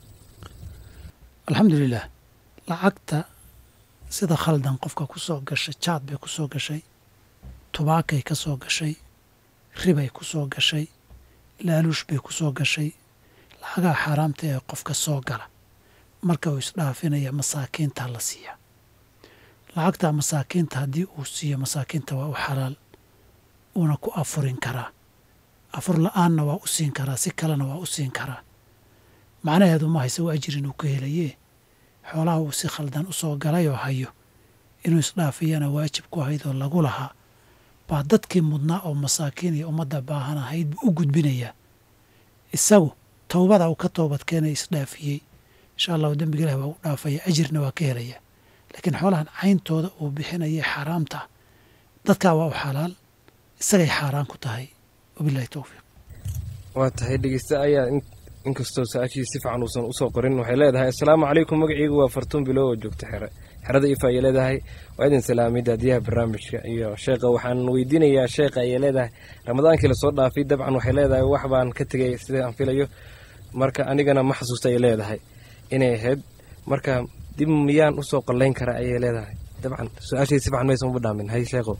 alxamdulilah lacagta sida khaldan qofka ku soo gashay jaad bay ku soo gashay tubaakay ka soo gashay ribay ku soo gashay laaluush bay ku soo gashay lacagaha xaaraamta ee qofka soo gala marka uu isdhaafinaya masaakiinta la siiya lacagta masaakiinta haddii uu siiyo masaakiinta waa u xalaal uuna ku afurin karaa afur la-aanna waa u siin karaa si kalena waa u siin karaa macnaheedu ma hayse waa ajir inuu ka helayee xoolaha uu si khaldan u soo galay oo hayo inuu isdhaafiyana waajib ku ahayd oo lagu lahaa baa dadkii mudnaa oo masaakiin iyo ummadda baahan ahayd buu u gudbinayaa isagu towbada uu ka toobad keenay isdhaafiyey insha allahu dembiga ilahi waa u dhaafaya ajirna waa ka helaya laakiin xoolahan cayntooda uu bixinaya xaaraamta ah dadkaa waa u xalaal isagay xaaraan ku tahay wabilahi towfiiq
waa tahay dhegeysta ayaa in- inkastoo su-aashii si fiican uusan usoo qorin waxay leedahay assalaamu calaykum magacaygu waa fartuun bilow oo joogta xere xerada ifa ayay leedahay waa idin salaamay daadiyaha barnaamijka iyo sheekha waxaan weydiinayaa sheekha ayay leedahay ramadaankii lasoo dhaafay dabcan waxay leedahay wax baan ka tegay sida aan filayo marka anigana ma xasuusta ayay leedahay inay ahayd marka dib miyaan usoo qallayn karaa ayay leedahay dabcan su-aashii si fiican maysan uba dhaamin hay sheekho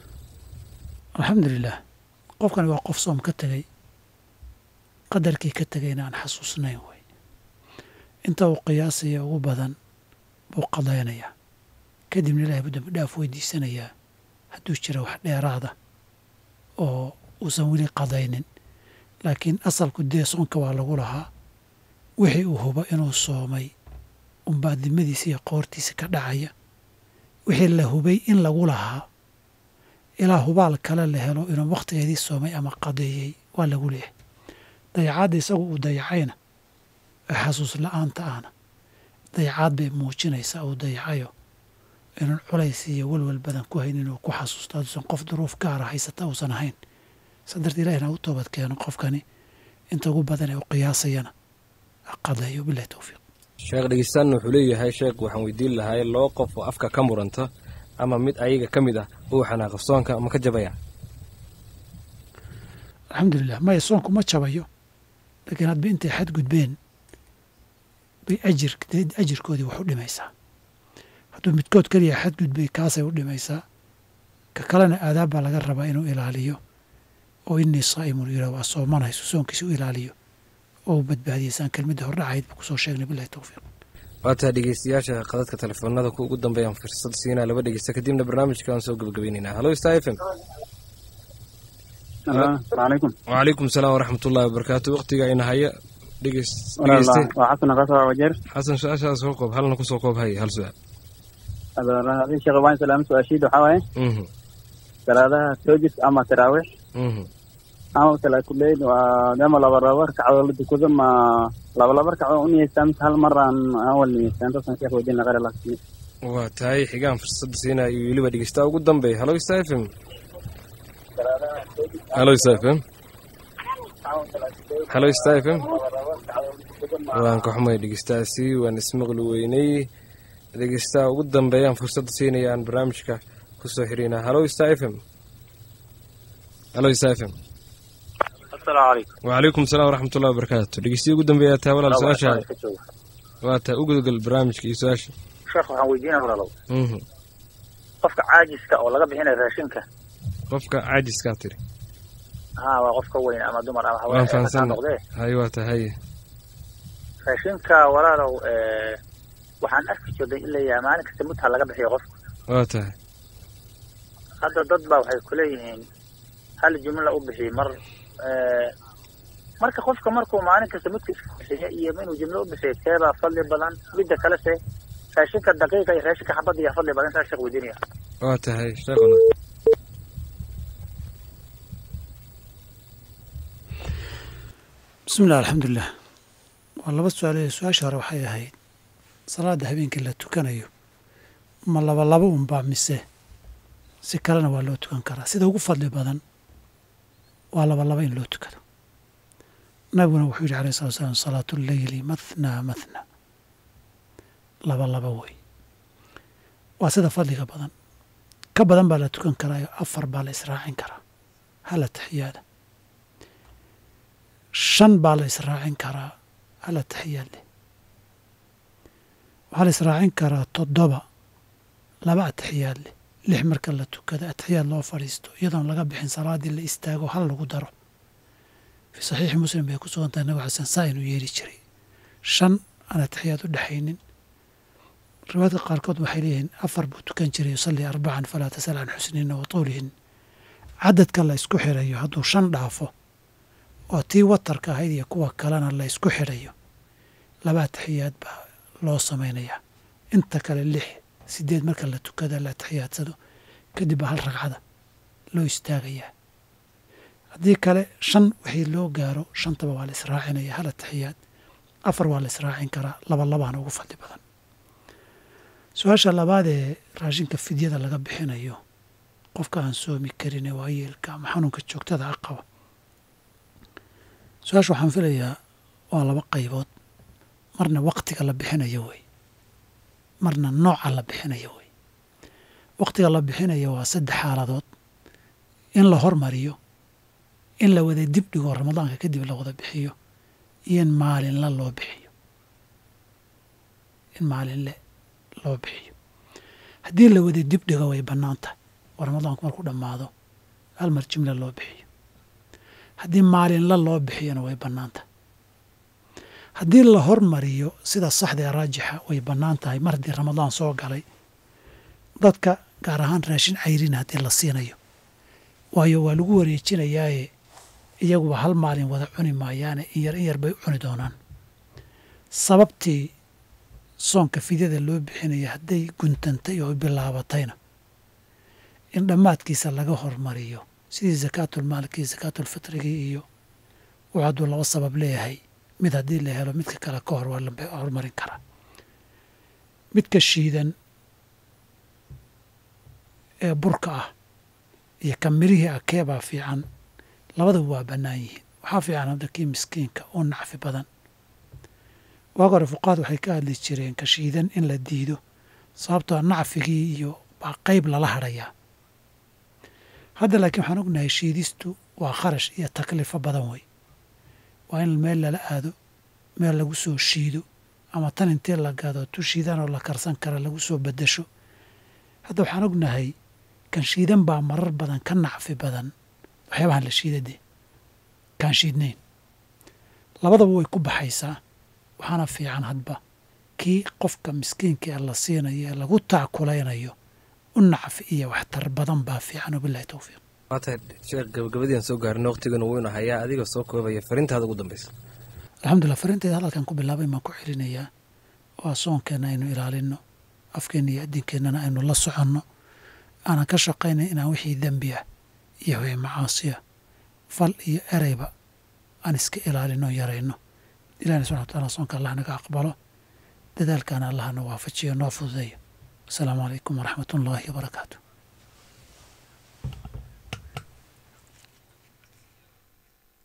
alxamdulilah qofkani waa qof soom ka tegey qadarkii ka tegayna aan xasuusnayn wey inta uu qiyaasaya ugu badan buu qadaynayaa kadibna ilahay buu dembi dhaaf weydiisanayaa hadduu jira wax dheeraada oo uusan weli qadaynin laakiin asalku dee soonka waa lagu lahaa wixii uu hubo inuu soomay unbaa dimadiisa iyo qoortiisa ka dhacaya wixii la hubay in lagu lahaa ilaa hubaal kale la helo inuu wakhtigeedii soomay ama qadeeyey waa lagu leeyahay dayacaadda isagu uu dayacayna ee xasuus la-aanta ahna dayacaad bay muujinaysaa uu dayacayo inuun culays iyo welwel badan ku hayn inuu ku xasuusto hadduusan qof duruuf gaara haysata uusan ahayn sa dartee ilahina u toobad keeno qofkani inta ugu badan ee u qiyaasayana ha qadeeyo bilahi towfiiq
sheekh dhegeystaanna wuxuu leeyahay sheekh waxaan weydiin lahay laba qof oo afka ka muranta ama mid ayaga ka mid ah uu xanaaqa soonka ma ka jabaya
alxamdulilah maya soonku ma jabayo laakiin hadba intay xadgudbeen bay ajir ajirkoodii wax u dhimaysaa hadduu midkood keliya xadgudbay kaasay u dhimaysaa ka kalena aadaab baa laga rabaa inuu ilaaliyo oo inii saa'imun yidhah waa soomanayso soonkiisa u ilaaliyo oo u badbaadiya saan kelmadda hordhacayd ba kusoo sheegnay bilahi towfiiq
waataa dhegeystayaasha qadadka telefoonada ku ugu dambeeyaan fursad siinaa laba dhegeysta kadibna barnaamijka aan soo gebagabaynaynaa halo star f m
alaykum
wacalaykum salaam waraxmatullahi wabarakaatu waqtiga ayna haya dhegeys dhegeyste
waa xasan kasoo wajeer
xasan su-aashaas soo koob halna kusoo koob hay hal su-aal
sheekh waan salaam su-aashiida waxaa waaye
mhm
salaadaha toojis ama taraawiix
mhm
ama salaakuleyd waa dama laba laba ragcadood la dukado ma laba laba ragcadood u niyeystaa mise hal mar aan aan wal niyeystaa intaasaan sheekh weydiin laqare laakiin
waa tahay xigaan fursadda siinaa iyo weliba dhegeystaa ugu dambeeya halo star f m halo star f m halo star f m waan ka xumay dhegeystaasi waan ismaqli weynay dhegeystaha ugu dambeeyaan fursadda siinaya aan barnaamijka kusoo xiriynaa halo star f m halo star f m
asalaamu calaykum
wacalaykum salaam waraxmatullahi wabarakaatu dhegeystiya ugu dambeeyaa taa walaal su-aashaada waa taa u gudgal barnaamijka iyo su-aasha
sheekh waxaan weydiinaya walaalow
mhm
qofka caajiska oo laga bixinayo raashinka
qofka caajiskaa tiri
ha waa qof ka weyn ama dumar ama
waan
haween ka
fahamsan
noqdee
hay waa tahay
raashinka walaalow eh, waxaan arki jirnay in la yahay maalin kasta mudha laga bixiyo qofka
waa tahay
hadda dad baa waxay kuleeyihiin hal jumla u bixi mar eh, marka qofka markuu maalin kasta mudka iska bixiyo iyo inuu jumlo u bixiyo keebaa fadli badan midda kale se raashinka daqiiqa iyo raashinka xabadda iyo fadli badan intaa sheekh weydiinaya
waa tahay sheekhuna
bismi illah alxamdulilah waa laba su-aalood su-aasha hore waxay ahayd salaada habeenkii la tukanayo ma laba laba unbaa mise si kalena waa loo tukan karaa sida ugu fadli badan waa laba laba in loo tukado nabiguna wuxuu yidhi alayh salatu slam salaatu leyli mathnaa mathna laba laba wey waa sida fadliga badan ka badan baa la tukan karaayo afar baa la israacin karaa hala taxiyaada shan baa la israacin karaa hal ataxiyaad leh waxaa la israacin karaa toddoba laba ataxiyaad leh lix marka la tukada ataxiyaad loo fadhiisto iyadoon laga bixin salaaddii la istaago hal lagu daro fii saxiixi muslim bay ku sugan tahay nabig xasan saa inuu yeeri jiray shan aan ataxiyaad u dhexaynin riwaayadka qaarkood waxay leeyihiin afar buu tukan jiray yusallii arbacan falaa tasal can xusnihinna wa tuulihin cadadka la isku xirayo hadduu shan dhaafo oo tii watarka ahayd iyo kuwa kalena la isku xidhayo laba ataxiyaad baa loo samaynayaa inta kale lix sideed marka la tukada la atixiyaadsado kadib baa hal ragcada loo istaagayaa haddii kale shan wixii loo gaaro shantaba waa la israacinaya hal atixiyaad afar waa la israacin karaa laba labaana ugu fadli badan su-aasha labaad ee raashinka fidyada laga bixinayo qofka aan soomi karin ee waayeelka ama xanuunka joogtada a qaba su-aasha waxaan filayaa waa laba qaybood marna waktiga la bixinayo wey marna nooca la bixinayo wey waktiga la bixinayo waa saddex xaaladood in la hormariyo in la wada dib dhigo ramadaanka kadib la wada bixiyo iyo in maalinle loo bixiyo in maalinle loo bixiyo haddii la wada dib dhigo way bannaan tahay oo ramadaanku marku dhammaado hal mar jimle loo bixiyo haddii maalinla loo bixiyona way bannaan tahay haddii la hormariyo sida saxda ee raajixa way bannaan tahay mar haddii ramadaan soo galay dadka gaar ahaan raashin cayrin haddii la siinayo waayo waa lagu wareejinayaaye iyaguba hal maalin wada cuni maayaane in yar in yar bay u cuni doonaan sababtii soonka fidyada loo bixinaya hadday guntantay oo bilaabatayna in dhammaadkiisa laga hormariyo sidii sakaatulmaalkii sakaatulfitrigii iyo wuxuu hadduu laba sabab leeyahay mid haddii la helo midka kale ka hor waa la horumarin karaa midka shiidan ee burka ah iyo ka mirihii ah keebaa fiican labadaba waa bannaan yihiin waxaa fiican hadda kii miskiinka oo nacfi badan waag hore fuqaad waxay ka hadli jireen ka shiidan in la diido sababtoo nacfigii iyo baa qayb lala hadhayaa hadda laakiin waxaan ognahay shiidistu waa kharash iyo taklifo badan wey waa in meel lala aado meel lagu soo shiido ama tan intii la gado tu shiidan oo la karsan kara lagu soo bedasho hadda waxaan ognahay kan shiidan baa marar badan ka nacfi badan waxyaabahan la shiidade kaan shiidnayn labadaba way ku baxaysaa waxaana fiican hadba kii qofka miskiinka ee la siinayo ee lagu taakulaynayo u nacfi iyo waxtar badan baa fiican wabilahi towfiiq
waatahay sheekh gabagabadiian soo gaarina waqtigana wuyna hayaa adiga soo koobaya fariintaada ugu dambaysa
alxamdulillah fariinteeda hadalkan ku bilaabay maan ku celinayaa waa soonkeenna aynu ilaalinno afkeenna iyo adinkeennana aynu la soconno aanan ka shaqaynay inaan wixii dembi ah iyo wixii macaasiya fal iyo ereyba aan iska ilaalinno yarayno ilahina subxana wataala soonka allah naga aqbalo dadaalkaana allahna waafajiyo noo fududeeyo asalaamu calaykum waraxmat ullaahi wabarakaatu